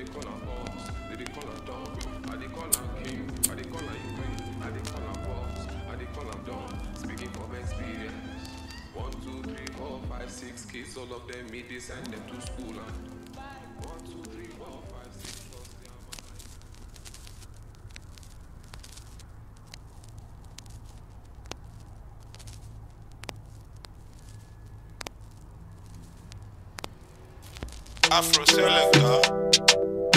dey call am boss, they dey call am don. I dey call am king, I dey call am you queen. I dey call am boss, I dey call am don. Speaking from experience. One, two, three, four, five, six kids, all of them me they send them to school and one, two, three, four, five, six, plus their mind. Afro Selector.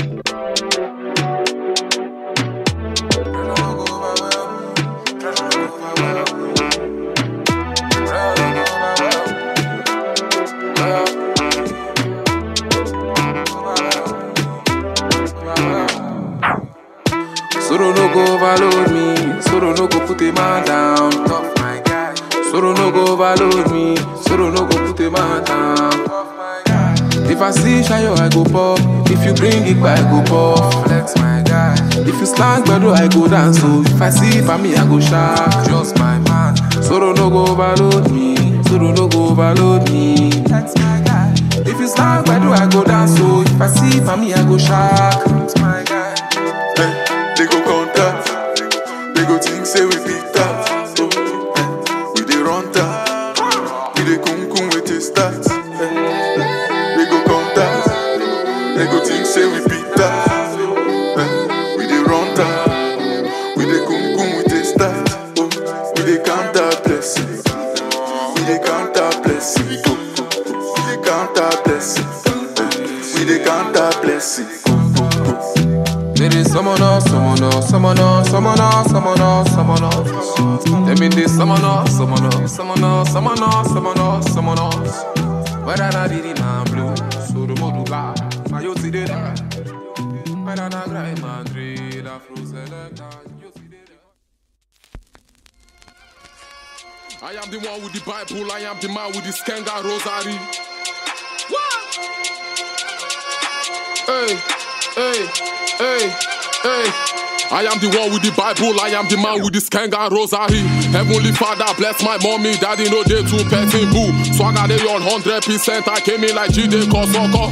Soro no go overload me, Soro no go put a man down. Tough my guy. Soro no go overload me, Soro no go put a man down. If I see Shayo, I go pop. If you bring it back, I go pop. Flex my guy. If you slang better, I go dance. So if I see it for me, I go shark. Just my man. Soro no go overload me, Soro no go overload me. That's my guy. If you slang better, I go dance. So if I see it for me, I go shark. That's my guy. Eh, they go contact. They go think say we beat that. So, eh, we dey run that. We dey kum kum with a start. Eh, they go contact. They go think say we beat that. Eh, we dey run that. We dey kum kum with a start. Oh, we dey count that blessing. We dey count that blessing. Oh, oh, we dey count that blessing. Eh, we dey count that blessing. Oh, oh, oh. There is someone else, someone else, someone else, someone else, someone else, someone else. Them in this someone else, someone else, someone else, someone else, someone else, someone else. Whether I did it man blue, so the modu bad. My you see the Whether I grind man drill, Afro selector, you see the I am the one with the Bible, I am the man with the Skenga Rosary. Hey, hey, hey, hey. I am the one with the Bible, I am the man with the Skenga Rosary. Heavenly Father, bless my mommy, daddy, no day to petting boo. Swagger they on 100%, I came in like G-Day Kosoko.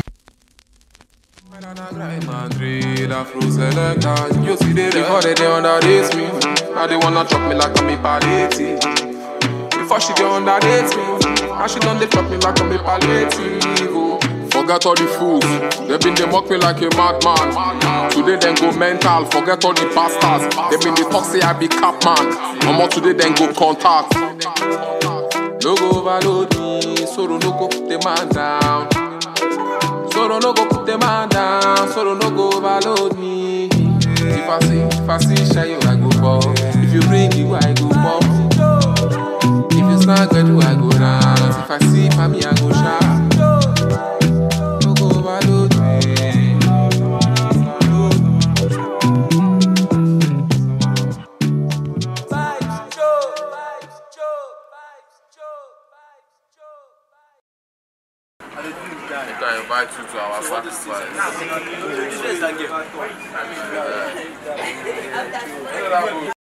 Before they, they underrate me, now they wanna chop me like I'm a palliative. Before she get underrate me, now she done they chop me like I'm a palliative. oh. Forget all the fools, they been they mock me like a madman. Today then go mental, forget all the bastards. They been they talk say I be cap man. Omo today then go contact. No go overload me, sorrow no go put the man down. Sorrow no go put the man down, sorrow no go overload me. If I see, if I see Shayo, I go pop. If you bring you, I go pop. If you snag do I go dance. If I see for me, I go shout. No go overload me. You can invite you to our sacrifice. Yeah.